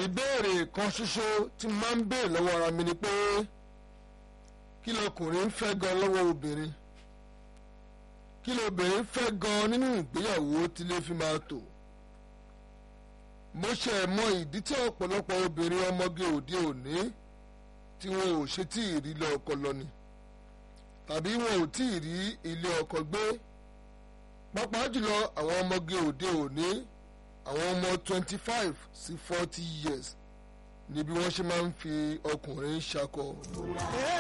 ìbéèrè kan ṣoṣo tí mo máa ń béèrè lọ́wọ́ ara mi ni pé kí lọkùnrin ń fẹ́ gan lọ́wọ́ obìnrin kí lobìnrin fẹ́ gan nínú ìgbéyàwó tí lè fi máa tò mo ṣe mọ ìdí tí ọ̀pọ̀lọpọ̀ obìnrin ọmọge òde òní tí wọn ò ṣe tí ì rí ilé ọkọ lọ ni tàbí wọn ò tí ì rí ilé ọkọ gbé pàápàá jùlọ àwọn ọmọge òde òní àwọn ọmọ twenty five sí forty years ni bí wọ́n ṣe máa ń fi ọkùnrin ṣakọ.